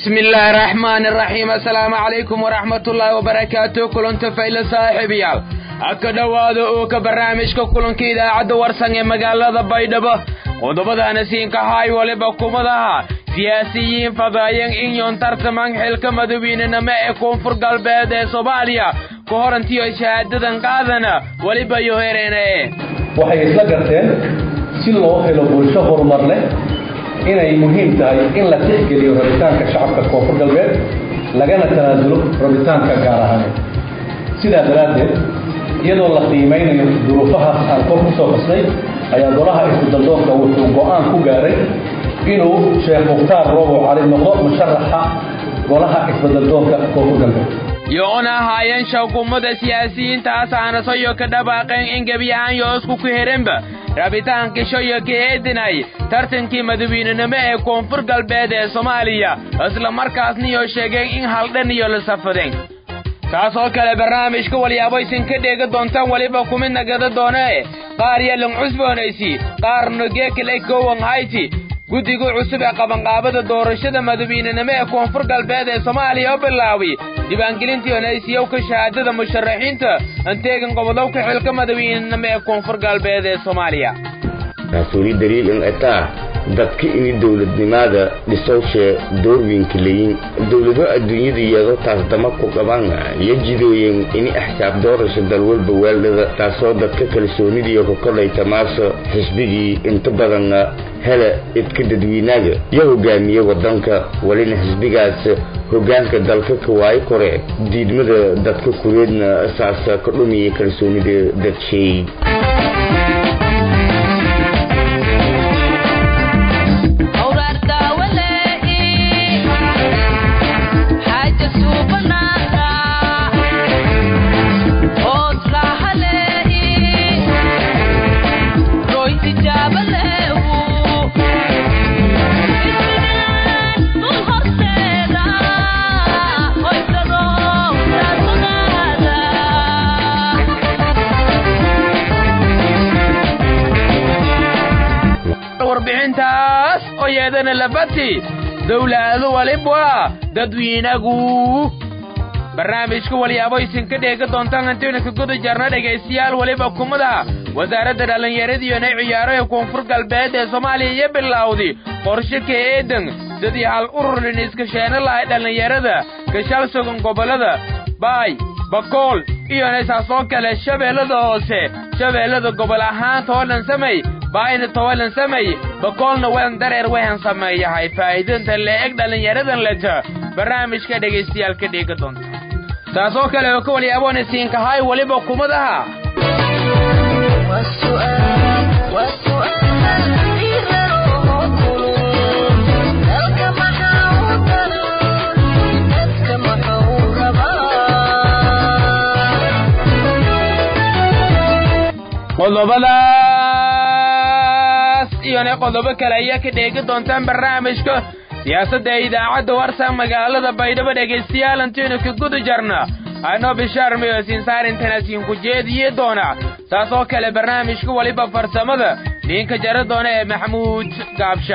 بسم الله الرحمن الرحيم السلام عليكم ورحمة الله وبركاته كلنت فايل صاحبيال aka dhowaada oo ka barnaamijka kulanka idaacadda warsan ee magaalada baydhabo qodobadaana siinka haay waliba kumadaha siyaasiyiin fadaayan inyon tartaman xilka madawiinenimo ee koonfur galbeed ee soomaaliya ka horantiyo shahaadadan qaadana weliba iyo hereene waxay isla garteen si loo helo bulsho horumar leh inay muhiim tahay in la tixgeliyo rabitaanka shacabka koonfur galbeed lagana tanaasulo rabitaanka gaar ahaaneed sidaa daraaddeed iyadoo la qiimaynayo duruufahaas aan kor ku soo xusnay ayaa golaha isbedaldoonka wuxuu go'aan ku gaaray inuu sheekh mukhtaar roobo cali noqdo musharaxa golaha isbedaldoonka koonfur galbeed yoona ahaayeen shawkumada siyaasiyiintaas aanasoyo ka dhabaaqeen in gebiyahaan yoosku ku herenba rabitaankishoyo ka eedinay tartankii madawiinenimo ee koonfur galbeed ee soomaaliya isla markaasniyo sheegeen in haldhan iyo la safadeen taas oo kale barnaamijka walyaabaysin ka dheega doontaan weliba kumid nagada doonee qaar yelan cusboonaysi qaarna geekale kowan hayti guddiga cusub ee qabanqaabada doorashada madawiinenimo ee koonfur galbeed ee soomaaliya oo bilaawi diiwaangelintii onaysiyowka shahaadada musharaxiinta anteegan qobodowka xilka madawiinenimo ee koonfur galbeed ee soomaaliya taasuli daliil in etaa dadka ini dowladnimada dhisowshe doorwiinka leyin dowlado adduunyada iyadoo taas dama ku qaban iyo jidooyen ini axsaab doorasha dalwalba weeldhada taasoo dadka kalsoonidiiyo ku kodhayta maaso xisbigii inta badan hele idka dadweynaga iyo hogaamiye wadanka walina xisbigaas hogaanka dalka ka waayo kore diidmada dadka kureedna saas ka dhumiya kalsoonida dadshay warbixintaas oo yeedana labati dowlaado walibwa dadwiinagu barnaamijka walyaaboysin ka dheega doontaan antayna ka guda jarna dhegaystayaal weliba kumada wasaaradda dhallinyaradiyonay ciyaaro ee koonfur galbeed ee soomaaliya iyo bilowdi qorshe ka eedan sidii hal ururin iskasheena lahay dhallinyarada gashal sugan gobollada baay bakool iyona saasoo kale shabeellada hoose shabeellada gobol ahaan toolan samay baayna towalan samay bakoolna welan dareer wehan sameeyahay faa'iidanta le'eg dhallinyaradan leta barnaamijka dhegaystayaal ka dheega doonta taasoo kale oo ka waliyaaboona siinkahay weliba kumadaha qodobadaas iyona qodobo kale ayaa ka dheegi doontaan barnaamijka siyaasadda idaacadda warsan magaalada baydhabo dhegaystayaal antaynu ka guda jarna anoo bishaar mayo siinsaarintanaasiin ku jeediye doona saas oo kale barnaamijka weliba farsamada ninka jara doona ee maxamuud gaabsha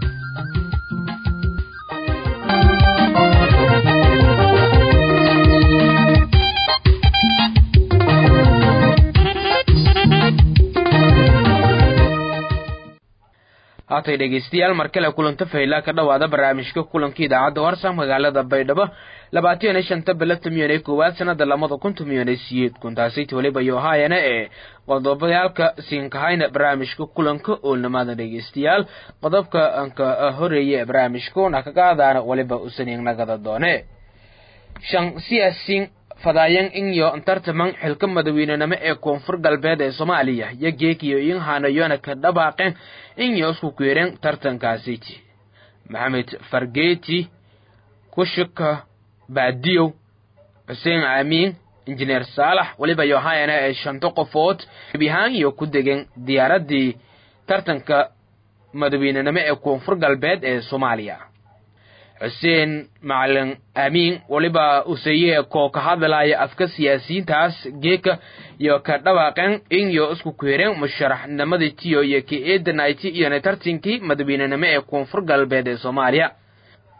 haatay dhegaystayaal mar kale kulanta faylaa ka dhowaada barnaamijka kulanka idaacadda warsan magaalada baydhabo labaatan iyo shanta bila tamiyon ee koowaad sanada lamada kun tamiyon ee siyeed kuntaasayt weliba iyo haayana ee qodobayaalka siinkahayna barnaamijka kulanka oolnamaada dhegaystayaal qodobka anka horeeya ee barnaamijka una kaga adaana weliba usaniignagada doone shan siyaasin fadaayan inyo tartaman xilka madaweynenimo ee koonfur galbeed ee soomaaliya iyo geekiyo in hanayona ka dhabaaqeen inyo isku keereen tartankaasiti maxamed fargeeti kushika baadiyow xuseen aamiin injineer saalax weliba yohayana ee shanto qofood bihaan iyo ku degeen diyaaradii tartanka madaweynenimo ee koonfur galbeed ee soomaaliya xuseen macalin aamiin weliba useye koo ka hadlaya afka siyaasiyiintaas geeka iyo ka dhawaaqeen inyo isku keereen musharaxnimadii tiyo iyo ka eedanayti iyona tartankii madaweynenimo ee koonfur galbeed ee soomaaliya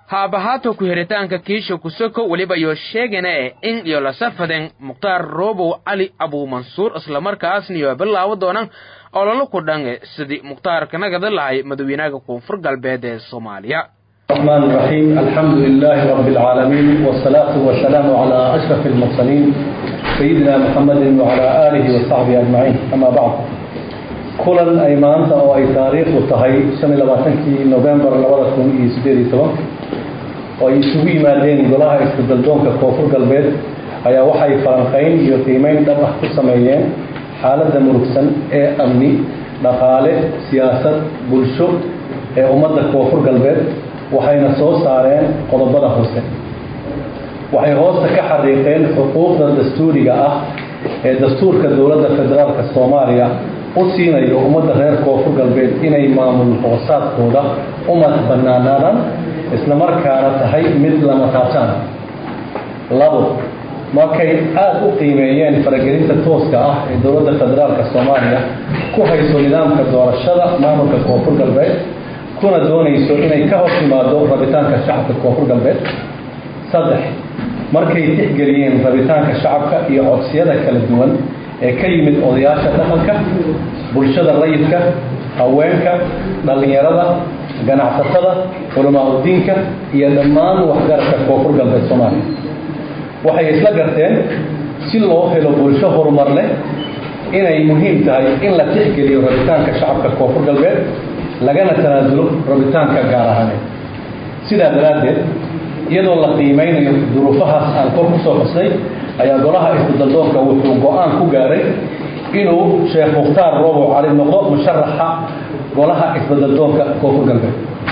haabahaato ku-heritaanka kiisha kusoko weliba iyo sheegana eh in iyo lasafaden mukhtaar roobow cali abuumansuur islamarkaasna iyo bilaabo doonaan ololo ku dhange sidii mukhtaarka nagada lahay madaxweynaha koonfur galbeed ee soomaaliya الرحمن الرحيم الحمد لله رب العالمين والصلاة والسلام على أشرف المرسلين سيدنا محمد وعلى آله وصحبه أجمعين أما بعد kulan ay maanta oo ay taariikhdu tahay shan iyo labaatankii novembar labada kun iyo sideed iyo toban oo ay isugu yimaadeen golaha isbeddeldoonka koonfur galbeed ayaa waxay falanqayn iyo qiimeyn dhab ah ku sameeyeen xaaladda murugsan ee amni dhaqaale siyaasad bulsho ee ummadda koonfur galbeed waxayna soo saareen qodobada hoose waxay hoosta ka xariiqeen xuquuqda dastuuriga ah ee dastuurka dowladda federaalka soomaaliya u siinayo ummadda reer koonfur galbeed inay maamul hoosaadkooda u madax bannaanaadaan islamarkaana tahay mid lama taabtaan labo markay aada u qiimeeyeen faragelinta tooska ah ee dowladda federaalka soomaaliya ku hayso nidaamka doorashada maamulka koonfur galbeed kuna doonayso inay ka hor timaado rabitaanka shacabka koonfur galbeed saddex markay tixgeliyeen rabitaanka shacabka iyo codsiyada kala duwan ee ka yimid odayaasha dhaqanka bulshada rayidka haweenka dhallinyarada ganacsatada culamaauddiinka iyo dhammaan waxgaradka koonfur galbeed soomaaliya waxay isla garteen si loo helo bulsho horumar leh inay muhiim tahay in la tixgeliyo rabitaanka shacabka koonfur galbeed lagana tanaasulo rabitaanka gaar ahaaneed sidaa daraaddeed iyadoo la qiimeynayo duruufahaas aan kor ku soo xusnay ayaa golaha isbeddeldoonka wuxuu go-aan ku gaaray inuu sheekh mukhtaar roobow cali noqdo musharaxa golaha isbeddeldoonka koonfur galbeed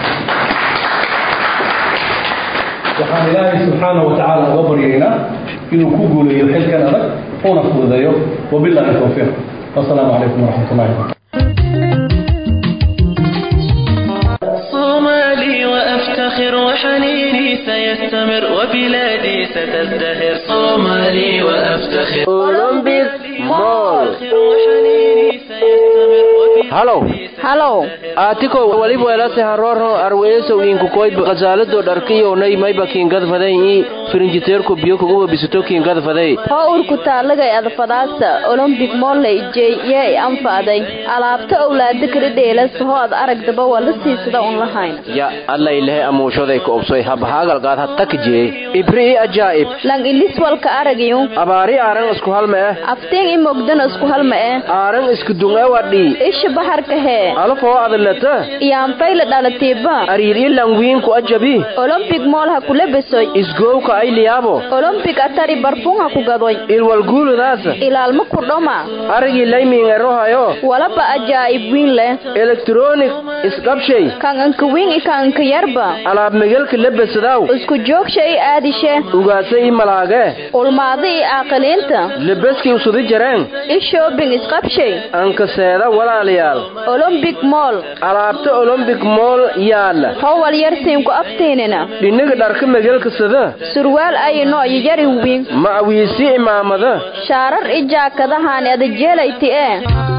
waxaan ilaahay subxaana wa tacaala uga baryaynaa inuu ku guuleeyo xilkan adag una fududeeyo wabilaahi towfiiq wasalaamu calaykum waraxmat ullahi صومالي وأفتخر وحنيني سيستمر وبلادي ستزدهر صومالي وأفتخر أولمبيك مول وحنيني سيستمر halow halow aatiko waliba welase haroro arweesowinku koyb qasaalado dharkiyownay mayba kiingadfaday ii firinjiteerku biyo kuguba bisato kiingadfaday hoo urku taalagay adfadaasa olombik molley jey yee anfa'day alaabta owlaada kala dheelas hoo ad aragdaba waa la siisada un lahayn ya allailehe amuushaday ka obsoy habhaagalgaad hattakjee ibri i ajaa'ib lang ilis walka aragayu abaari aaran isku halma eh aftiin i mogdana isku halma eh aaran isku dungawadhii isha baharka hee alafoo adalata iyaanfayla dhalatiiba ariir i langwiinku ajabi olombik mool ha kula besoy isgowka ay liyaabo olombik atari barfun ha ku gadoy ilwalguuludaasa ilaalma ku dhoma arigii laymiingerohayo walaba ajaa'ib wiin leh elektronik isqabshay kan anka wiin i kan anka yarba alaab megelka lebesadaw isku joogsha i aadishe ugaasa i malaage ulmaada i aaqiliinta lebeski usudi jareen i shoobing isqabshay anka seeda walaalayaal olombik mool alaabta olombik mool yaala howal yarsiinku aftiinina dhiniga dharka megelka sada surwaal ayino iyo yari wiin ma awiisi imaamada shaarar i jaakadahaani adajeelayti ee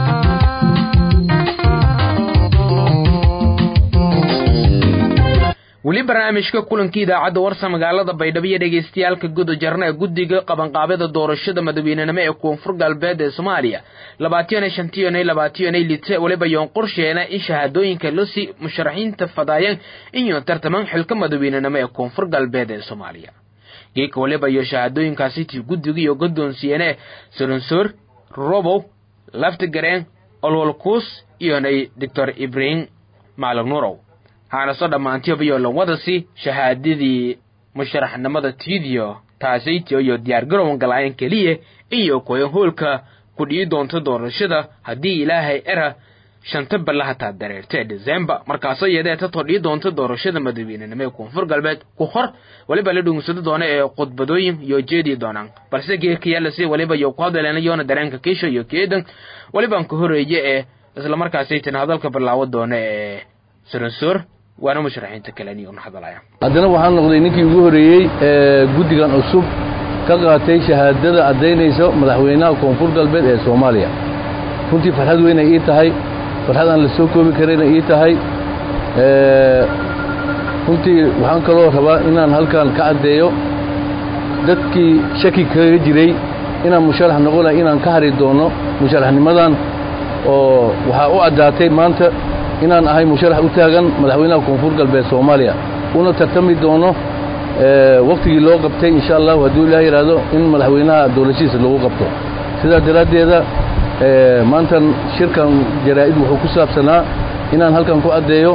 weli barnaamijka kulankii idaacadda warsa magaalada baydhabo iyo dhegaystayaalka guda jarna ee guddiga qabanqaabada doorashada madaweynenimo ee koonfur galbeed ee soomaaliya labaatiyan shantiyan labaatiyan lite weliba yoon qorsheena in shahaadooyinka losi musharaxiinta fadaayeen inyoon tartaman xilka madaweynenimo ee koonfur galbeed ee soomaaliya geeka waliba iyo shahaadooyinkaasi tii guddiga iyo godoonsiyeene soronsoor robow laftigareen olwalkuus iyonay doctor ibrahim maalig nuurow haana soo dhammaantiyobayo lawadasi shahaadadii musharaxnimada tiidiyo taasaytiyo iyo diyaargarowan galaayan keliya iyo koyan hoolka ku dhi'i doonta doorashada haddii ilaahay era shanta balla hataa dareerta ee desembar markaasoo iyadee tatoo dhi'i doonta doorashada madaweynenimo ee koonfur galbeed ku hor weliba la dhugnsado doona ee khudbadooyin iyo jeedii doonaan balse geekayaalasi weliba iyo ku hadaleena yoona dareenka kiisho iyo keedan welibaan ka horeeye ee islamarkaasaytan hadalka bilaawo doona ee soronsoor waana musharaxiinta kaleni una hadalaya haddana waxaan noqday ninkii ugu horreeyey ee guddigan cusub ka qaatay shahaadada caddaynaysa madaxweynaha koonfur galbeed ee soomaaliya runtii farxad weyn ay ii tahay farxad aan la soo koobi karayna ii tahay runtii waxaan kaloo rabaa inaan halkan ka caddeeyo dadkii shaki kaga jiray inaan musharax noqonay inaan ka hari doono musharaxnimadan oo waxaa u caddaatay maanta inaan ahay musharax u taagan madaxweynaha koonfur galbeed soomaaliya una tartami doono waktigii loo qabtay insha allahu hadduu ilaah yidhaahdo in madaxweynaha dowlashihiisa lagu qabto sidaa daraaddeeda maantan shirkan jaraa'id wuxuu ku saabsanaa inaan halkan ku caddeeyo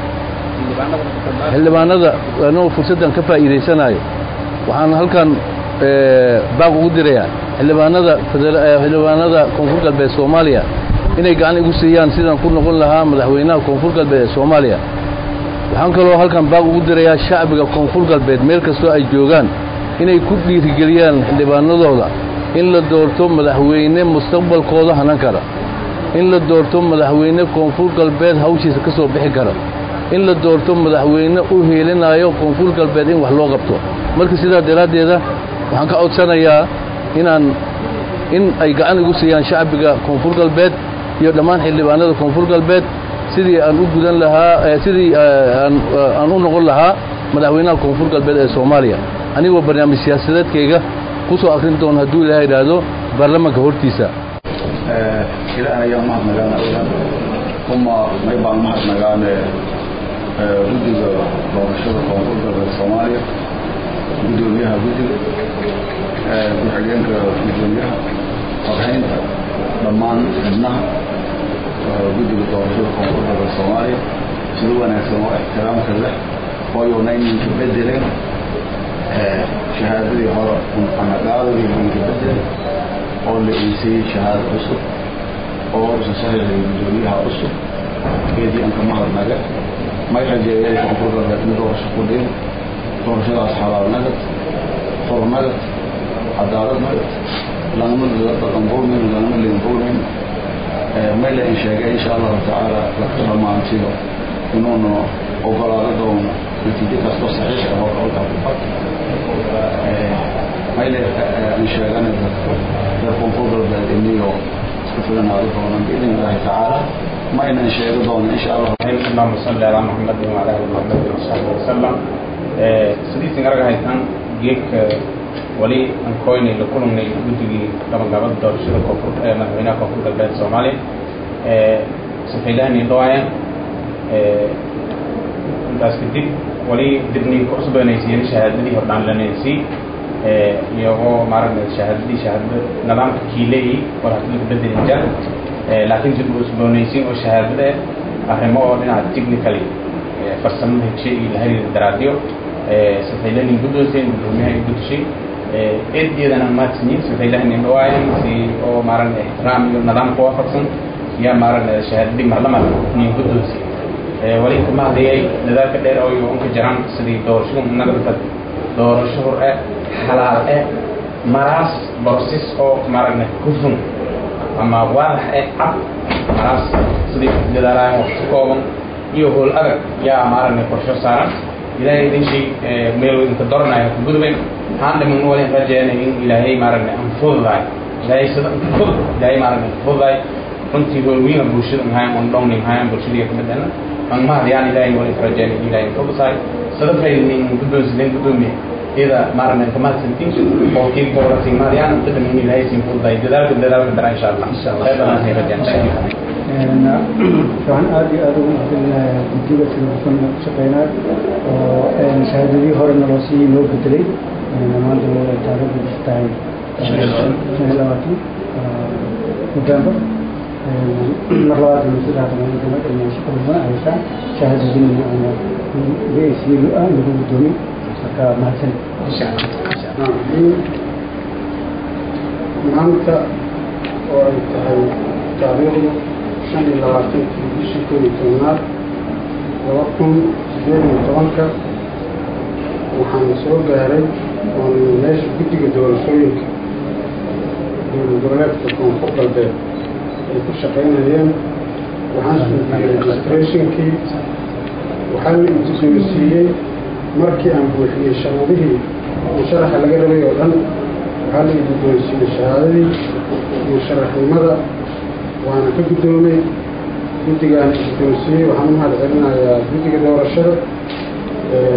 xildhibaanada anoo fursaddan ka faa'iidaysanayo waxaan halkan baaq ugu dirayaa xildhibaanada xildhibaanada koonfur galbeed soomaaliya inay gacan igu siiyaan sidaan ku noqon lahaa madaxweynaha koonfur galbeed ee soomaaliya waxaan kaloo halkan baaq ugu dirayaa shacbiga koonfur galbeed meel kastoo ay joogaan inay ku dhiirigeliyaan xildhibaanadooda in la doorto madaxweyne mustaqbalkooda hanan kara in la doorto madaxweyne koonfur galbeed hawshiisa ka soo bixi kara in la doorto madaxweyne u heelinayo koonfur galbeed in wax loo qabto marka sidaa daraaddeeda waxaan ka codsanayaa inaan in ay gacan igu siiyaan shacbiga koonfur galbeed iyo dhammaan xildhibaanada koonfur galbeed sidii aan u gudan lahaa sidii aan u noqon lahaa madaxweynaha koonfur galbeed ee soomaaliya anigoo barnaamij siyaasadeedkayga ku soo akrin doono hadduu ilaah yidhaahdo baarlamaanka hortiisa ilaahay ayaan mahadnagaana uma may baan mahadnagaane guddiga doorashada koonfur galbeed soomaaliya guddoomiyaha guddiga ku-xigeenka gudoomiyaha qorhaynta dhammaan xubnaha guddiga doorashada koonfur galbeed soomaaliya sida wanaagsan oo ixtiraamka leh ooyona ininka bedeleen shahaadadii hore anagaadadii ininka bedelay oo la iisayey shahaado cusub oo usa saxiixay gudoomiyaha cusub keedii anka mahadnaga may rajeeyay koonfur galbeed mid doorasho ku dhiin doorashadaas xalaal nagad xor nagad cadaalad nagad lagama dhaqanqulmin lagama liinqulmin may la in sheegay insha allahu tacaala laka dhammaantiyo inuuna ogolaado doono natiijo kastoo saxiix ah oo halkaa ku fad may la in sheegana dadka reer koonfur galbeed iniyo isku filanaado doonan biidn illaahi tacaala ما إن شيء رضونا إن شاء الله اللهم صل على محمد وعلى آل محمد وصحبه وسلم سديس نغرق هيتان جيك ولي أن كويني لكلهم ني guddigii gabagabada doorashada koonfur ee madaxweynaha koonfur galbeed soomaaliya safiilahani dhawaayan intaas kadib wali dibniin ku cusboonaysiiyeen shahaadadii hordhaan lanaysi iyagoo maaragna shahaadadii shahaadada nidaamka kiileyi war hadii lagu bedelin jar laakiin dib u cusboonaysiin oo shahaadada arrimo oo dhinaca technically farsamada heshay iyo la xiriira daraadyo safiilahani guddoonseen gudoomiyaha ay guddishay eed iyadana maadsanyiin safiilahani dhawaayan si oo maaragna ixtiraam iyo nidaamka waafaqsan yaa maaragna shahaadadii marlama nin guddoonsi wali kama hadlayay dadaalka dheer oo unka jiraan sidii doorashadu nagadka doorasho hor eh xalaal eh maraas borsis oo maaragna hufun ama waadax eh cad maraas sidii dadaalaan waqti kooban iyo howl adag yaa maaragna qorsho saaran ilaahay idin shay meel idinka doranaya ku gudubeen waxaan dhiman wali rajeena in ilaahay maaragna aan fududahay ilaahay sida fud ilaahay maaragna fududahay runtii howlwiina bulshada mahayan on dhowni mahayan bulshadii ka midana aan mahadiyaan ilaahay wali rajeena in ilaahay fududahay sida faydin guddoonsideen guddoomiye ida maaragna ka mahadsantiin oo kii dowlatiin mahadiyaan inta dhiman ilaahay siin fududahay dadaalka dadaalka dara insha allah khayr ay rajeen thank you waxaan aad iyo aad ugu mahadcelinayaa guddiga telefon ku shaqeynaa oo shahaadadii horena loo sii loo bedelay maanta waa taariikhdu tahay shan iyo labaatan november mar labaad saddex shaqo badan haysaa shahaadadina gaesiyo ah lagu guddoomin marka mahadsan maanta oo ay tahay taariikhdu shan iyo labaatankii bishii koob iyo tobnaad laba kun sideed iyo tobanka waxaan soo gaaray oon meesha guddiga doorashooyinka dowlad goboleedka koonfur galbeed ay ku shaqaynayeen waxaan suugiyey registrationkii waxaa la iguddoonsiiyey markii aan buuxiyey sharuudihii musharaxa laga rabay oo dhan waxaa la iguddoonsiiyey shahaadadii musharaxnimada waana ka guddoomay guddigaana guddoonsiiyey waxaan u mahad celinayaa guddiga doorashada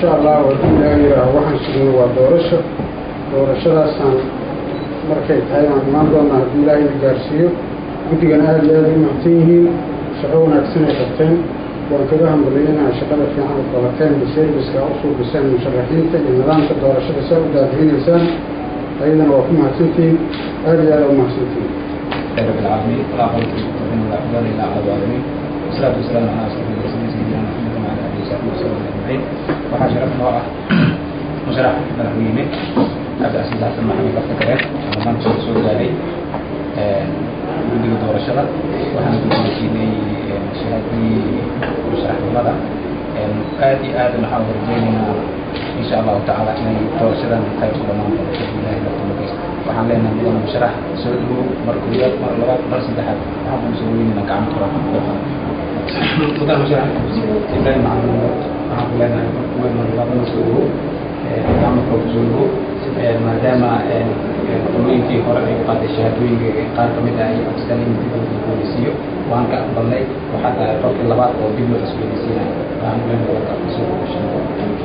insha allah haddii ilaaha yihaaho waxaan sugno waa doorasho doorashadaasaan markay tahay aan imaan doonaa haddii ilaahay na gaarsiiyo guddigana aada iyo aada u mahadsan yihiin shaqo wanaagsan ay qabteen waan kaga hambaliyeynaha shaqada fiican u qabateen serviska u suubiseen musharaxiinta iyo nidaamka doorashada saa u daadihinaysaan ayadana waa ku mahadsantihiin aada iyo aada u mahadsantihiin رب العالمين ولا حول ولا قوة إلا على الظالمين والصلاة والسلام على أشرف المرسلين سيدنا محمد وعلى آله وصحبه وسلم أجمعين waxaa sharaf noo ah musharax madaxweyne cabdicaziiz xasan maxamed baftakare ama maanta soo soo gaaray guddiga doorashada waxaana guddoonsiinay shahaadadii musharaxnimada aad iyo aad waxaan horjeynaynaa insha allahu tacaala inay doorashadan qayb ku dhamaan doonto ilaahay laftumageysta waxaan leenahay mudana musharax soo dhawow mar koowaad mar labaad mar saddexaad waxaan kuu soo weynayna gacmo kora mudana musharax ibrahim macalin waxaan ku leenahay mar koowaad mar labaad mar soo dhawow gacmo kora kusoo dhawow maadaama qolooyinkii hore ay u qaatay shahaadooyinka qaar ka mid ah ay codsadeen in dib loo cusboonaysiiyo waan ka aqbalnay waxaa tahay qolkii labaad oo dib loo cusboonaysiinaya waxaan ku leenahay warka kusoo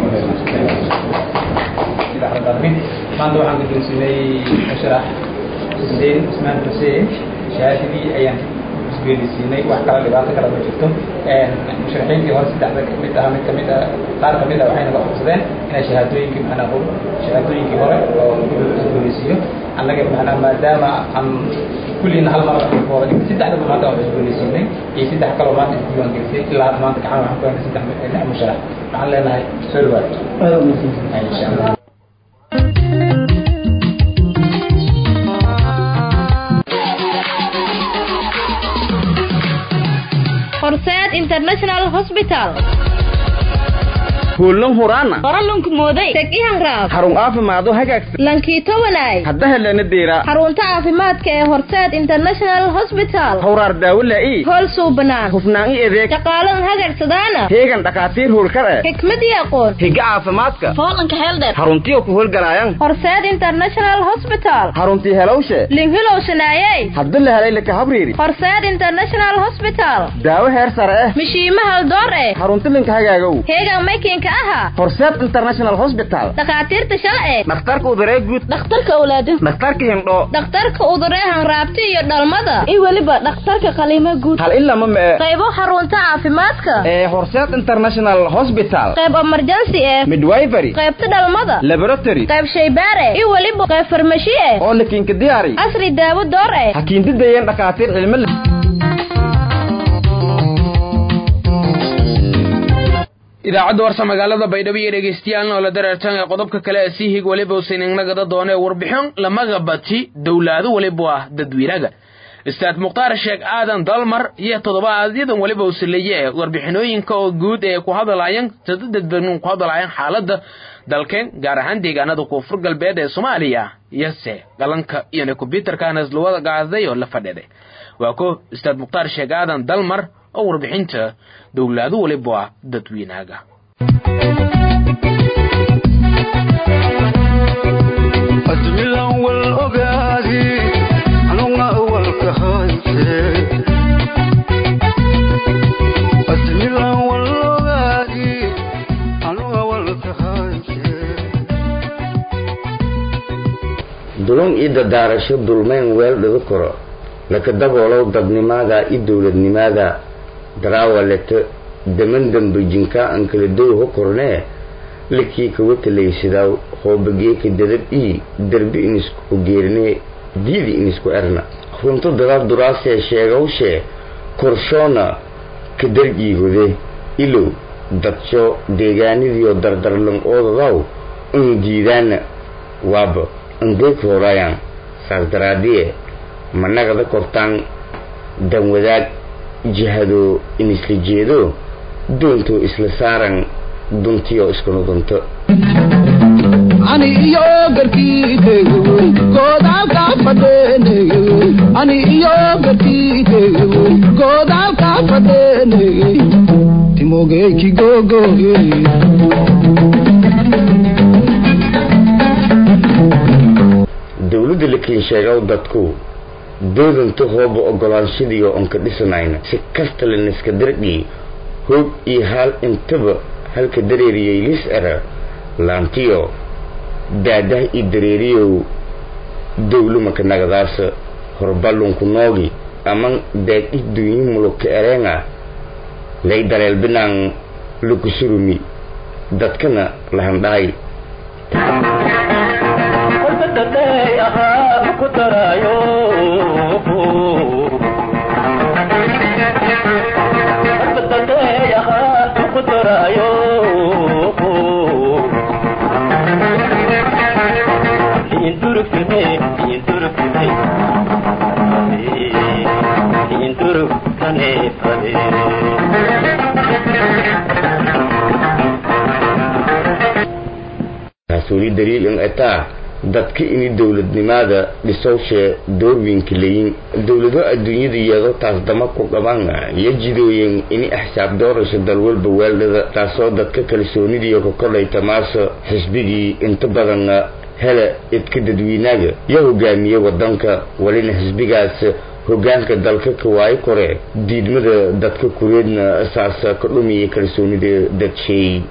dhawashay maanta waxaan guddoonsiinay musharax xuseen ismaan xuseen shahaadadii ayaan isgeelisiinay wax kala dhibaato kale ma jirto musharaxiintii hore saddexda kamid ah mid kamid ah qaar kamid ah waxay naga codsadeen inay shahaadooyinkii macnaa shahaadooyinkii hore oo isgeelisiiyo annaga macnaa maadaama aan kulliina hal mar wada dhigtay saddexdaba maanta waan isgeelisiinay iyo saddex kaloo maanta isdiiwaan gelisay ilaa hadda maanta gacan waxaan ku haynay saddex lix musharax waxaan leenahay soo dhawaad insha allah horseed international hospital kuulan huraana qoralunku mooday teg ihanraab xarun caafimaado hagaagsan lankiito wanaay hadda helana deera xarunta caafimaadka ee horseed international hospital hawraar daawo laa'i hool suubanaan hufnaan i adeeg shaqaalan hagagsadaana heegan dhakhaatiir howlkar eh xikmad iyo aqoon higa caafimaadka foolanka heeldheer xaruntiyo ku howlgalaayan horseed international hospital xaruntii helowshe linhilow shanaayey hadda la helay laka habriiri horseed international hospital daawo heer sare eh mishiima haldoor eh xarunti linka hagaagow heegan maykinka aha horseed international hospital dhakhaatiirta shalce dhakhtarka uduree guud dhakhtarka awlaado dhakhtarka hindhoo dhakhtarka uduree hanraabti iyo dhalmada iyo weliba dhakhtarka qaliimo guud hal ilama mee qaybo xarunta caafimaadka ee horseed international hospital qayb emergency eh midwifery qaybta dhalmada laboratory qayb shaybaare iyo weliba qayb farmashi eh oo lakiinka diyaari casri daawo door eh hakiindidayeen dhakhaatiir cilmo idaacadda warsa magaalada baydhabo iyo dhegeystayaal oo la dareertan ee qodobka kale ee sii hig weliba usan inagada doonee warbixin lamaga bati dowlaado weliba ah dadweynaga istaad mukhtaar sheekh aadan dalmar iyo toddobaaadyadan weliba usaleeye ee warbixinooyinka oo guud ee ku hadalaayeen dadban ku hadalaayeen xaaladda dalkeen gaar ahaan deegaanada koonfur galbeed ee soomaaliya iyose galanka iyona kombyuutarkanas lawada gaaday oo la fadhiday waa ko istaad mukhtaar sheekh aadan dalmar oo warbixinta dowlaado waliba ah dadweynaga admilan wal ogaadi anunga walka hayse admilan wal ogaadi anunga walka hayse dulun i dadaarasho dulmayn weel dhigo karo laka daboolow dadnimaada i dowladnimaada daraawaleta daman dambajinka an kala dowha kornee likii kawa talaysidaa hoobageeka dadab ii derbi inisku geerinee diidi inisku erna runto dadaab duraasee sheegawshee korshoona ka darjiihode ilow dadsho deegaanidiyo dardarlan oodadaw un diidaana waaba andeeg hoorayaan saas daraadiye managada kortaan danwadaag jihado in isla jeedo doontoo isla saaran duntiyo iskuna dunto ani iyo garkiidego goodaalka fadheenege ani iyo garkiidego goodaalka fadheenege timogeyki gogoye dowladda la kiinsheegow dadku doodanta hooba ogolaanshadiyo onka dhisanayna si kasta laniska dardhii hoog iyo haal intaba halka dareeriyey lis era laantiyo daadah i dareeriyow dowlumaka nagadaas horballunku noogi aman daad i dunyi mulugka ereenga lay daleel binaan lukusurumi dadkana lahandhahay taas weli daliil in etaa dadka ini dowladnimada dhisowshee doorwiinka leyin dowlado adduunyada iyadoo taas dama ku qaban iyo jidooyin ini axsaab doorasho dalwalba weeldhada taasoo dadka kalsoonidiiyo ka kolayta maaso xisbigii inta badan hele idka dadweynaga iyo hogaamiye wadanka walina xisbigaas hogaanka dalka ka waayo kore diidmada dadka kureedna saas ka dhumiya kalsoonida dadsheey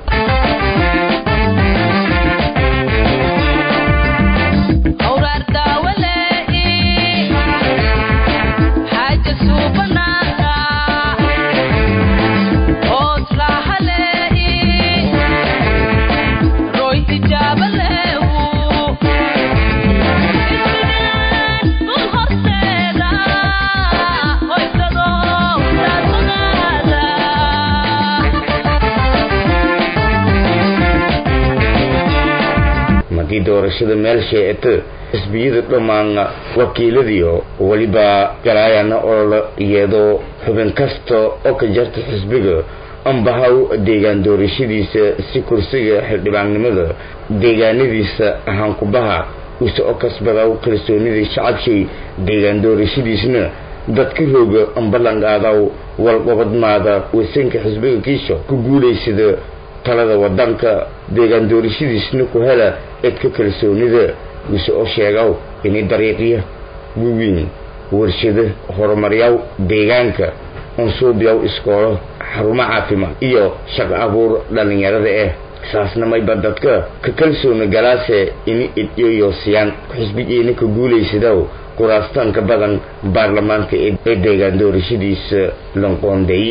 madii doorashada meel sheecata xisbiyada dhammaan wakiiladiio weliba galaayana ololo iyadoo xubin kasta oo ka jarta xisbiga ambahaw deegaan doorashadiisa si kursiga xildhibaannimada deegaanadiisa ahaankubaha use o kasbadaw kalsoonidii shacabshay deegaan doorashadiisna dadka rooga ambalanqaadaw walqobadmaada wasanka xisbiga kiisho ku guulaysada talada wadanka deegaan doorashadiisna ku hela edka kalsoonida use oo sheegaw inay dariiqya waweyn warshado horumaryaw deegaanka unsuubyaw iskoolo xarumo caafimaad iyo shaqo abuur dhallinyarada ah saasna mayba dadka ka kalsoona galaase ini idyoyoosiyaan xisbigiina ka guulaysadaw kuraastaanka badan baarlamaanka ee deegaan doorashadiisa lanqoonday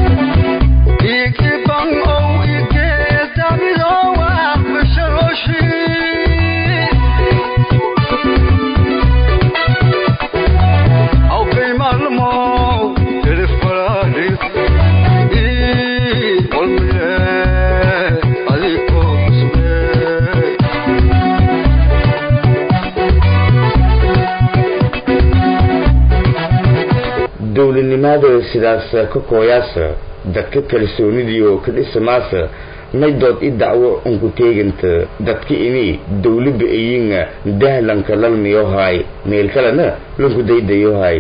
dowladnimada sidaas ka kooyaasa dadka kalsoonidiio ka dhisamaasa maydood i dacwo unku teeganta dadka ini dowlaba ayinga dahlanka lalmiyohay meel kalena lanku daydayohay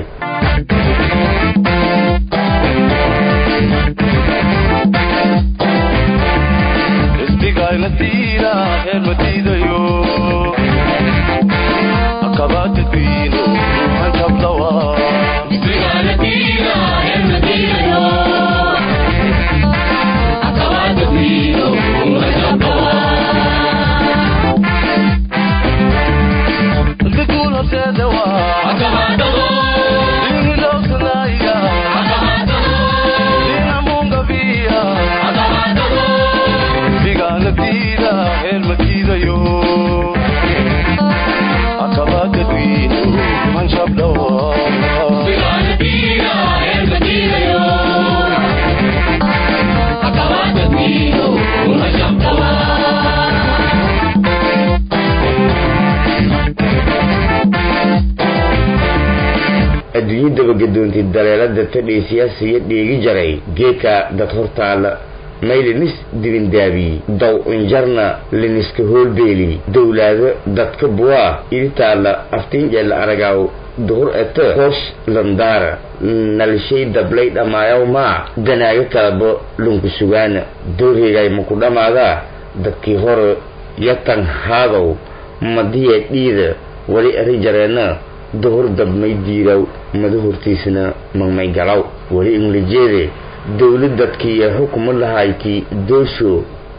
adduunyo dabagedoontay daleelada tadhay siyaasiya dheegi jaray geedka dad hortaala maylinis dibindaabi daw injarna liniska hoolbeeli dowlaado dadka buwaa iditaala aftiinjeela aragaaw duhur ete hoosh landaara nalshay dablay dhammaayaw maa danaaga kalaba lunku sugaana doorheegay maku dhammaadaa dadkii hore yatan haadow madiya dhiida wali eri jareenna duhur dabmay diiraw mada hortiisna magmay galaw weli inglijeede dowlad dadkiiyo xukumo lahayti doosho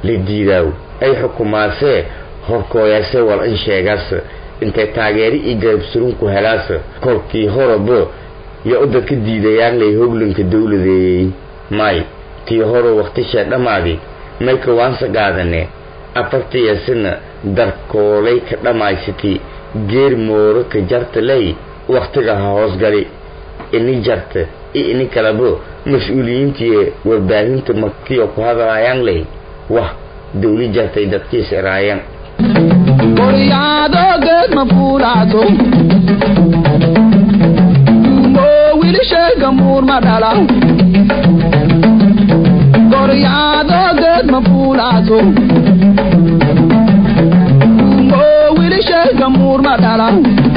la diidaaw ay xukumaasee horkooyase wal in sheegaas intay taageeri iyo garabsurunku helaas kolkii horaba yo u dadka diidayaan lay hoglanka dawladeeyey may tii hore waktishee dhammaadi mayka waansa qaadane afartiyasina darkoolay ka dhammaysati geer mooro ka jarta ley waktiga ha hoosgali ini jarta iyo ini kalaba mas-uuliyiintii warbaahinta markiyo ku hadlaayaan ley wah dawli jartay dadkiis iraayaan Goriado geed ma fuulaato Moo wiilashayga muur ma dhala Goriado geed ma fuulaato Moo wiilashayga muur ma dhala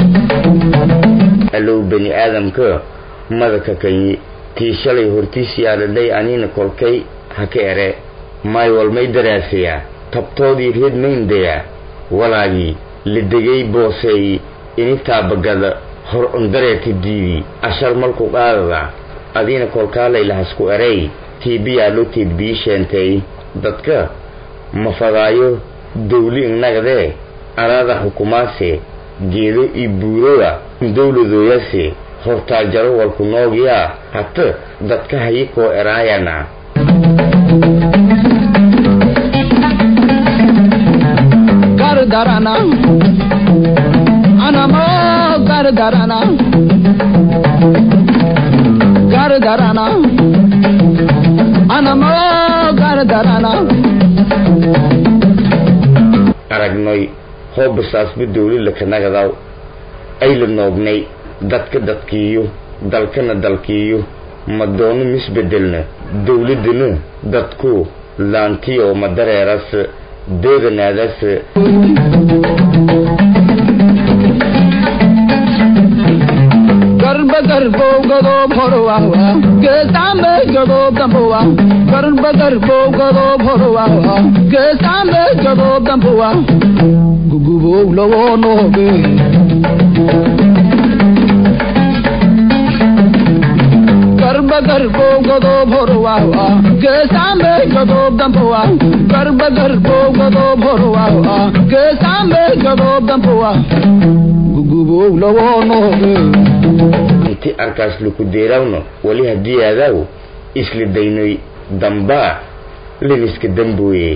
allow bani aadamka madaka kanyi tii shalay hortiis yaadhadhay anina kolkay ha ka ere may walmay daraasayaa tabtoodii reed mayndayaa walaagii la degay booseey ini taabagada hor undareerka diidii ashar malku qaadada adiina kolkaalay lahasku erey tiibiyaa loo teedbii sheentay dadka mafadaayo dawli innagadee anaada xukumaase geedo iyo buuroda dawladooyase hortaajaro walku noogiyaa hata dadka hayikoo eraayana gardarana anamo gardarana gardarana anamo gardarana aragnoy hoobasaasba dawlila kanagadaw ayla noognay dadka dadkiiyo dalkana dalkiiyo madoono misbedelna dawladana dadku laantiyo madareeras deeganaadaas garba garbow gadoob horwawa geesaambe gadoob dambowa garba garbow gadoob horwawa geesaambe gadoob dambowa gugubow lawoo noobe garba garbow gadoob horwawa geesaambe gadoob dambowa garba garbow gadoob horwawa geesaambe gadoob dambowa gugubow lawoo noobe inti arkaas laku deerawno wali haddii aadaaw isla daynoy dambaa liniska dambooye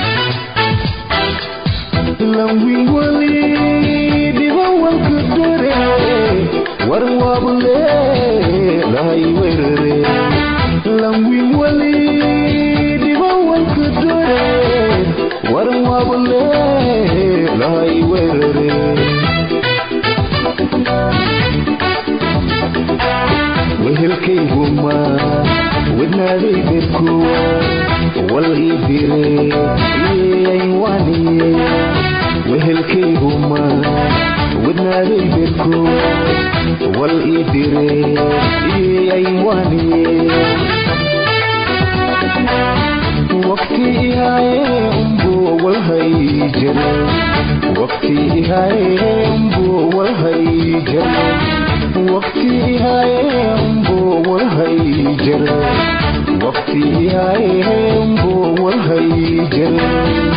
wehelkayguma wadnaaday berkowa wal ii dire iyaywaniye wehelkayguma wadnaaday berkowa wal ii dire iyaywaniye waqti ihaaye umbo walhay jare waqti ihaaye umbo walhay jare waqti ihaaye umbo walhay jare waqti ihaaye umbo walhay jare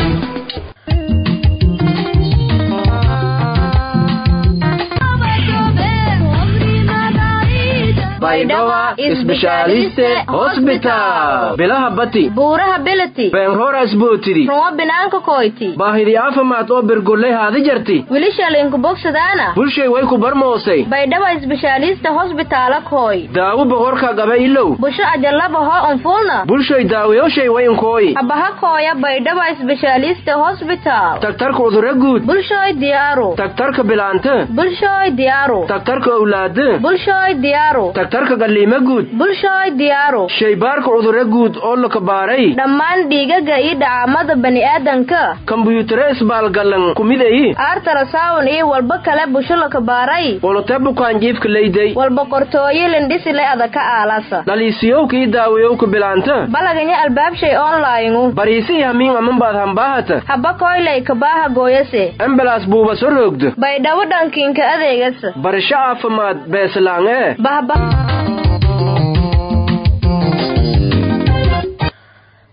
baydhawa isbeshaaliste hosbitaal bilaha bati buuraha bilati beenroora isbootidi rumo binaanka koyti baahidi caafimaad oo birgolley haadi jarti wilishalinku bogsadaana bulshay way ku barmoosay baydhawa isbeshaalista hosbitaala koy daawo boqorka gaba ilow busho ajalaba hoo unfulna bulshay daawayoshay wayinkooyi habaha kooya baydhawa isbeshaalista hosbitaal tagtarka udura guud bulshoy diyaaru tagtarka bilaante bulshoy diyaaru tagtarka owlaade bulshoy diyaaru tagtarka galliima guud bulshoy diyaaru shaybaarka cudurro guud oo la kabaaray dhammaan dhiigaga iyo dhacaamada bani'aadanka kambuyuutare isbaalgallan kumidayi artarasawn iyo walba kale busho la kabaaray wolote bukaanjiifka leyday walba qortooyo lindhisile adaka aalasa dhaliisiyowka iyo daawayowka bilaanta balaganya albaabshay onlayngu bariisi hamiin amanbaad hambaahata haba koylay kabaaha gooyase embalaas buuba so roogda baydhabo dhankiinka adeegasa barasho caafimaad beeslaan ee bahba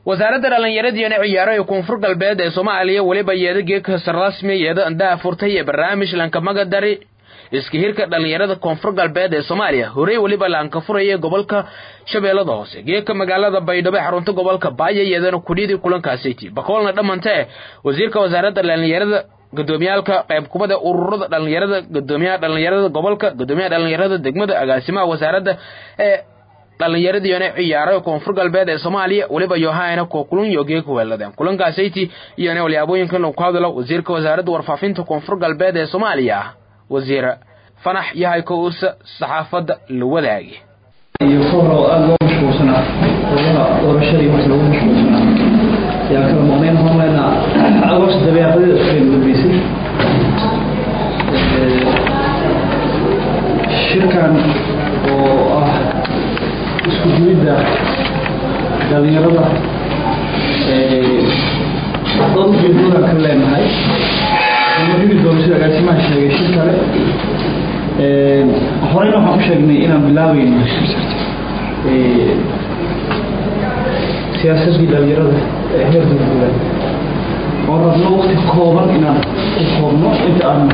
wasaaradda dhallinyaradiyana ciyaaro ee koonfur galbeed ee soomaaliya weliba yeeda geekasa rasmi yeeda andaha furtay ee barnaamij lankamaga dari iska hirka dhallinyarada koonfur galbeed ee soomaaliya horey weliba laanka furaya gobolka shabeellada hoose geeka magaalada baydhabo ee xarunta gobolka baaya yeedana kudhidii kulankaasiti bakoolna dhamante wasiirka wasaaradda dhallinyarada gudoomiyaalka qayb kubada ururada dhallinyarada gudoomiyaha dhallinyarada gobolka gudoomiyaha dhallinyarada degmada agaasimaha wasaaradda ee dhallinyaradiina ciyaaro koonfur galbeed ee soomaaliya weliba yohana ko kulun yoge ku weeladeen kulankaasiti iyona walyaabooyinkan lagu hadlo wasiirka wasaaradda warfaafinta koonfur galbeed ee soomaaliya wasiir fanax yahay ko-uusa saxaafadda la wadaagi iyo ka hore oo aada loo mashquulsanaa howlaha doorashadii marka lagu mashquulsanaa yaa kala muuqnayn horleyna agost dabeeqadeeda iskeenu dambeysay shirkan oo ah isku jiridda dhalinyarada dad ujeedoodan ka leenahay ama jiri doono sida agaasimaha sheegay shir kale horeyna waxaan u sheegnay inaan bilaabayno siyaasadii dhalinyarada ee heer dowladeed oo rabno waqti kooban inaan ku koobno inta aan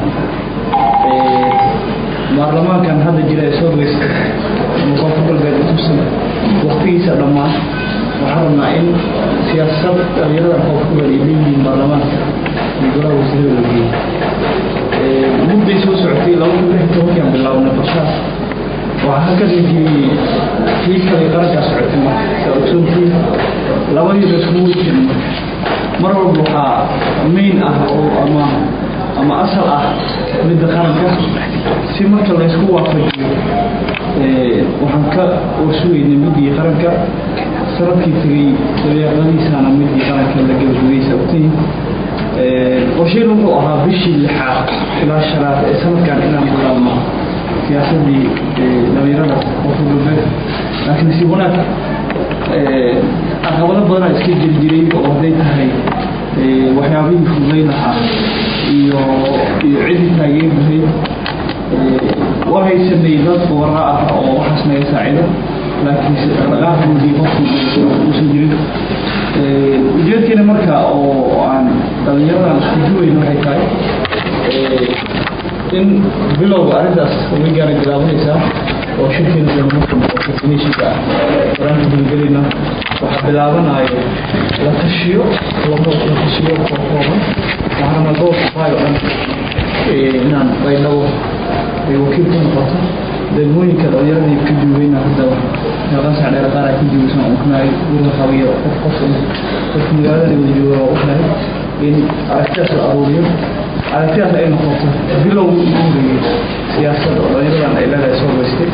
baarlamaankan hadda jira ee soo geysta ama koonfur galbeed utusan waqtigiisa dhammaan waxaan rabnaa in siyaasad dhalinyarada koonfur galbeed ay leeyihiin baarlamaanka iyo golaha wasiirada la geeyey mudday soo socotay laba kun lix tobankiaan bilaabnay qorshaha waxaa halkan la geliyey kii kale qarankaa socotay marka saa ogsoontii labadiiba iskugu wejin marka mar walba waxaa main ah oo ama ama asal ah midda qaranka si marka la isku waafajiyo waxaan ka warsugaynay middii qaranka sanadkii tegey dabeeqadiisana middii qaranka la gebagabeysa ogtay qorsheyn wuxuu ahaa bishii lixaad ilaa shanaad ee sanadkan inaan bilaabno siyaasadii dhalinyarada koonfur galbeed laakiin si wanaag caqabado badanaa iska jiri jiray oo hadday tahay waxyaabihii fududayn lahaa iyo iyo cidii taageeri lahayd waxay sameeyey dad booraa ah oo waxaas naga saacida laakiinse dhaqdhaqaaqoodii qofku uusan jirin ujeedkeena marka oo aan dhalinyaradan isku duwayn waxay tahay in bilowga arrintaas wigaana bilaabanaysaa oo shirkeena doonamashinka ah waraanka gulgelayna waxaa bilaabanayo la tashiyo labo la tashiyo kooban waxaana gobolka faayo dhan inaan baydhabo ay wakiil ka noqoto degmooyinka dhalinyaradii ka duugayna hadda meeqansac dheer qaar ay ku duugaysan uknaay gurga qabiyo qof qof dadka magaalada wada jooga waa uknaay in aragtidaas la aruuriyo aragtidaas ay noqoto bilow ugu horeeyey siyaasadda oo dhalinyaradan ay leedahay soo geystay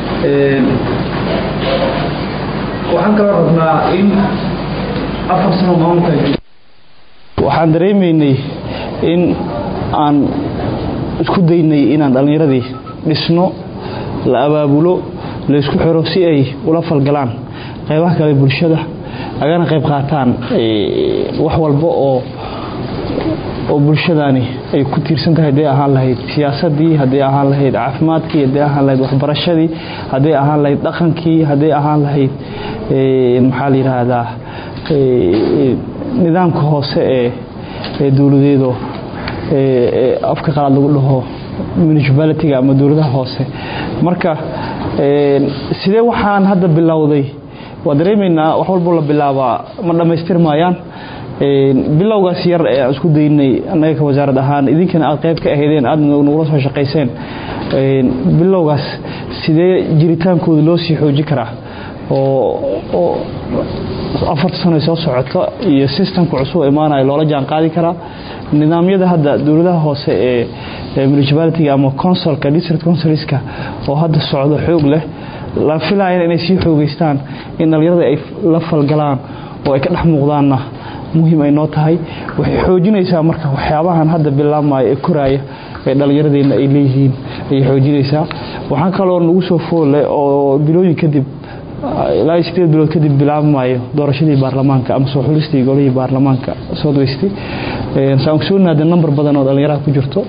waxaan kaloo rabnaa in afar sano maamulka waxaan dareemaynay in aan isku daynay inaan dhallinyaradii dhisno la abaabulo la isku xiro si ay ula falgalaan qaybaha kale bulshada agana qayb qaataan wax walba oo oo bulshadaani ay ku tiirsan tahay hadday ahaan lahayd siyaasadii hadday ahaan lahayd caafimaadkii hadday ahaan lahayd waxbarashadii hadday ahaan lahayd dhaqankii hadday ahaan lahayd maxaa la yidhaahdaa nidaamka hoose ee ee dowladeedo afka qalaad lagu dhaho municipalitiga ama dowladaha hoose marka sidee waxaan hadda bilowday waa dareemaynaa wax walbo la bilaabaa ma dhammaystir maayaan bilowgaas yar ee aan isku daynay annaga ka wasaarad ahaan idinkana aad qayb ka ahaydeen aad nagula soo shaqayseen bilowgaas sidee jiritaankooda loo sii xoojin karaa oo afarta sano soo socota iyo systemka cusub imaanaya loola jaan qaadi karaa nidaamyada hadda dowladaha hoose ee municipalitiga ama consulka district consulska oo hadda socdo xoog leh la filayana inay sii xoogeystaan in dhalinyarada ay la falgalaan oo ay ka dhex muuqdaanna muhiim ay noo tahay waxay xoojinaysaa marka waxyaabahan hadda bilaabmaya ee koraaya ee dhallinyaradeenna ay leeyihiin ayay xoojinaysaa waxaan kaloo nagu soo foolle oo bilooyin kadib ilaa sideed bilood kadib bilaabmayo doorashadii baarlamaanka ama soo xulistii golihii baarlamaanka soo daystay saan ogsoonaada number badan oo dhallinyaraha ku jirto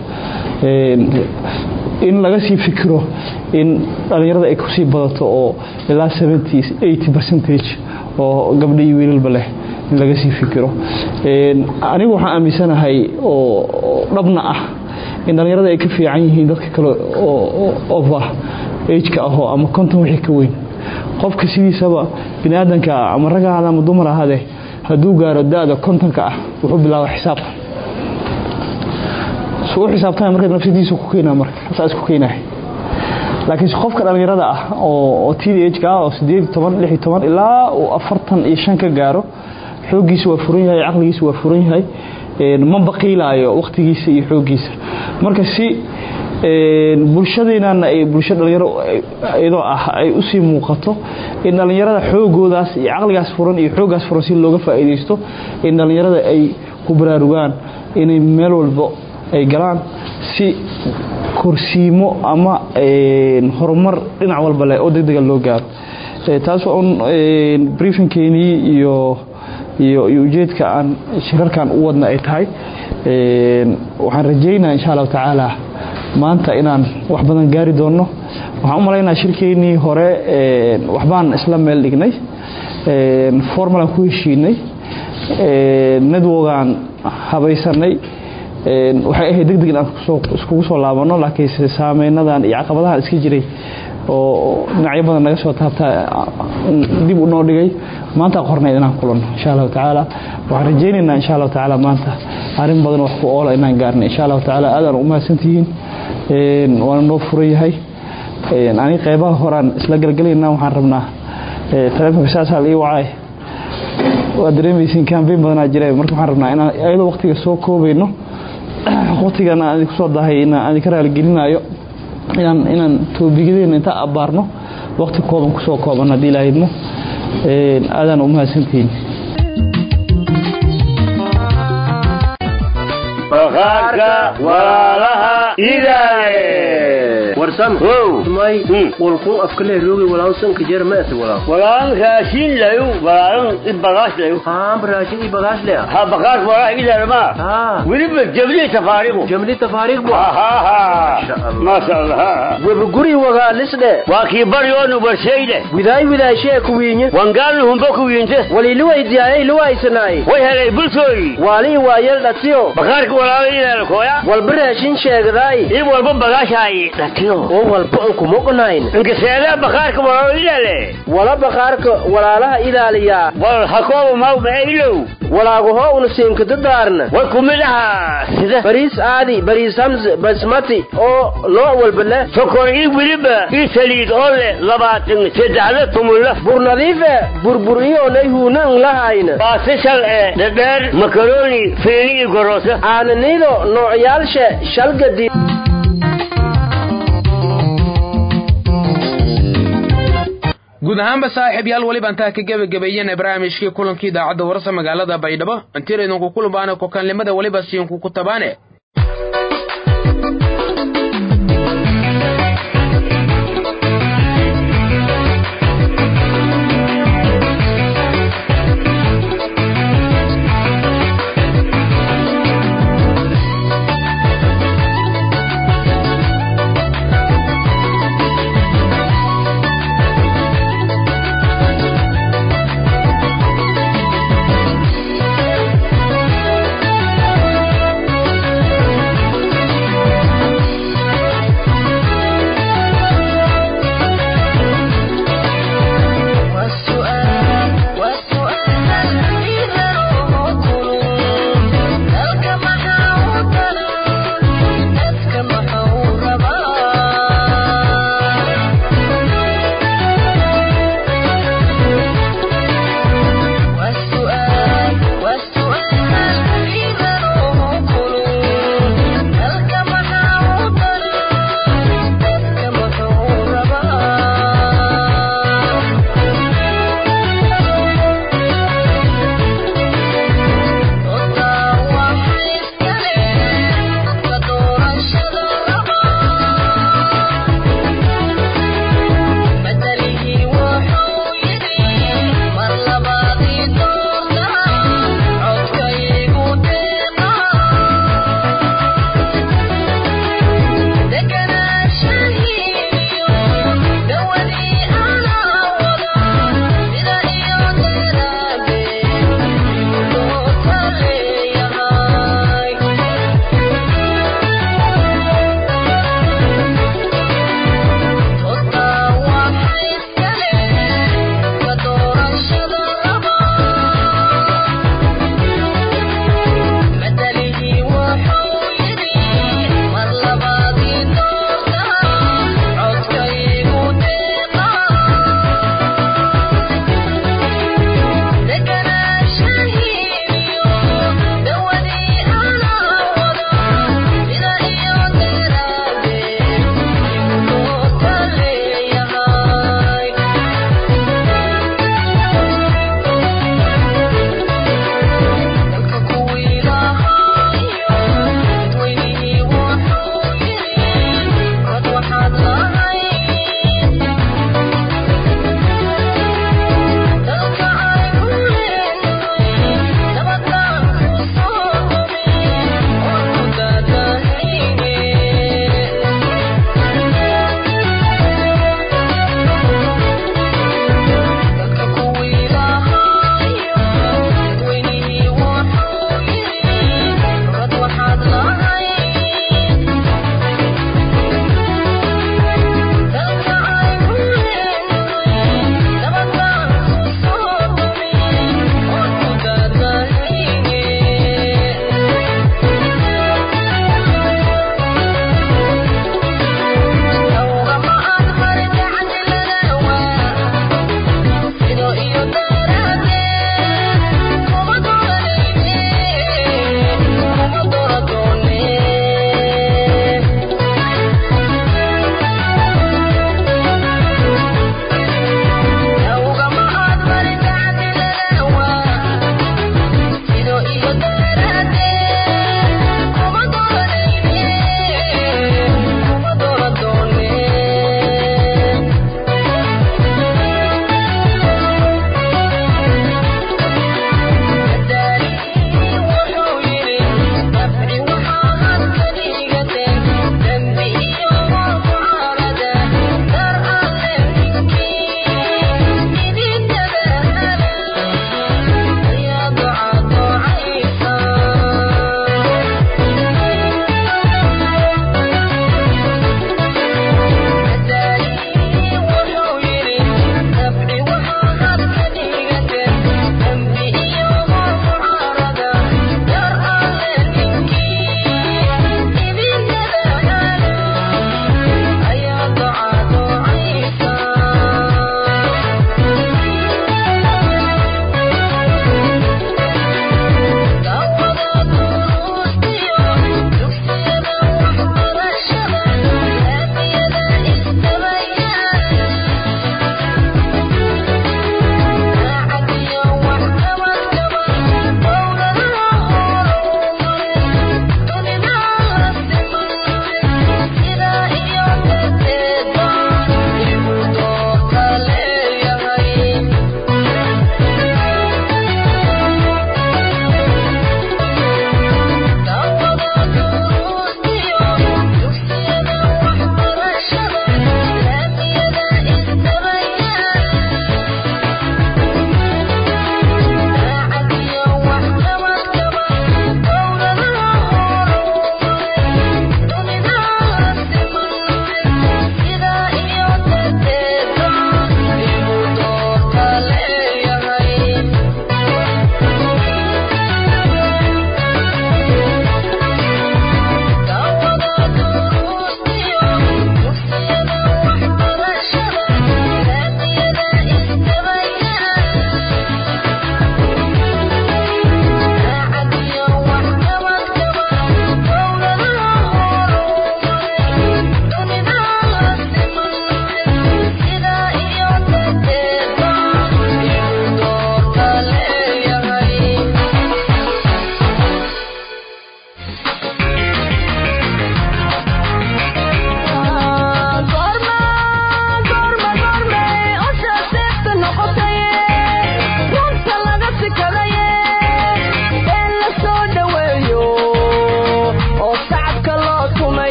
in laga sii fikiro in dhallinyarada ay kusii badato oo ilaa seventy eighty percentage oo gabdho iyo wiilalba leh in laga sii fikiro anigu waxaan aaminsanahay oo dhabna ah in dhallinyarada ay ka fiican yihiin dadka kale oo over ageka ahoo ama konton wixii ka weyn qofka sidiisaba bini aadanka ah ama rag ahaada ama dumar ahaadee hadduu gaaro da-da kontonka ah wuxuu bilaaba xisaab suu xisaabtana marka nafsadiisa ku keenaa marka saas ku keenahay laakiin qofka dhallinyarada ah oo tdhka ah oo sideed toban lix iyo toban ilaa uu afartan iyo shan ka gaaro xooggiisa waa furan yahay caqligiisa waa furan yahay ma baqiilaayo wakhtigiisa iyo xooggiisa marka si bulshadeenana ay bulsho dhalinyaro iyadoo ah ay usii muuqato in dhallinyarada xoogoodaas iyo caqligaas furan iyo xooggaas furan si looga faa'iidaysto in dhallinyarada ay ku baraarugaan inay meel walbo ay galaan si korsiimo ama horumar dhinac walba leh oo degdega loo gaaro taas waa un briefingkeenii iyo iyo iyo ujeedka aan shirarkan u wadna ay tahay waxaan rajaynaa insha allahu tacaala maanta inaan wax badan gaari doonno waxaan u malaynaa shirkeennii hore waxbaan isla meel dhignay formalaan ku heshiinay netwogaan habaysanay waxay ahayd deg deg in aan iskugu soo laabanno laakiinse saameynadan iyo caqabadahan iska jiray oo dhinacyo badan naga soo taabtaa dib u noo dhigay maanta qornayd inaan kulanno insha allahu tacaala waxaan rajaynaynaa insha allahu tacaala maanta arrin badan wax ku oola inaan gaarna insha allahu tacaala aadaan u mahadsantihiin waana noo furan yahay ani qeybaha horaan isla galgalaynaa waxaan rabnaa taleefonka saasaa la ii wacay waa dareemaysiin kambeyn badanaa jira marka waxaan rabnaa inaan ayadoo waqtiga soo koobayno waqtigan aan idinku soo dahay inaan idinka raaligelinayo inaan inaan toobigadeena inta abbaarno waqti kooban kusoo kooban haddii ilaahidmo aadaan u mahadsantihiin bakhaarka walaalaha idaale warsan may walkun afkale roogi walaalsan kajeer ma ase walaal walaan raashin layu walaalan i bagaash layu haa raashin i bagaash lea ha bakhaarka walaalaha idaale ma weliba jabli tafaariqu jamli tafaariq bu maasha allah webaguri wagaa lisdhe waa kii baryoonu barshayde widaay widaashee kuwiinye wangaalnu humbo kuwiinte waliluwaydiyaayay luwaysanaay way helay bulshooyi waalii waayel dhatiyo bakhaarka walaalaha idaale kooya walba raashin sheegdaay i walba bagaashaayi dhatiyo oo walba an kumoqnayn inkaseedaa bakhaarka walaalaha idaale wala bakhaarka walaalaha ilaaliyaa wal hakooba mawma ilow walaagaho una siinkadadaarna way ku mid ahaa sida bariis aadi bariis hamse basmati oo loo walba leh sokor ii weliba ii saliid oo leh labaatan saddexda tumulla bur nadiife burbur iyoonay huuna n lahayna baasishal ee dhadheer makaroni fiini iyo goroosa aananido noocyaalshe shalgadi guud ahaanba saaxiib yaal weliba intaa ka gebagabeeyeen barnaamijkii kulankii idaacadda warsa magaalada baydhabo intiir idinku kulumbaana kokanlimada weliba siinku ku tabaane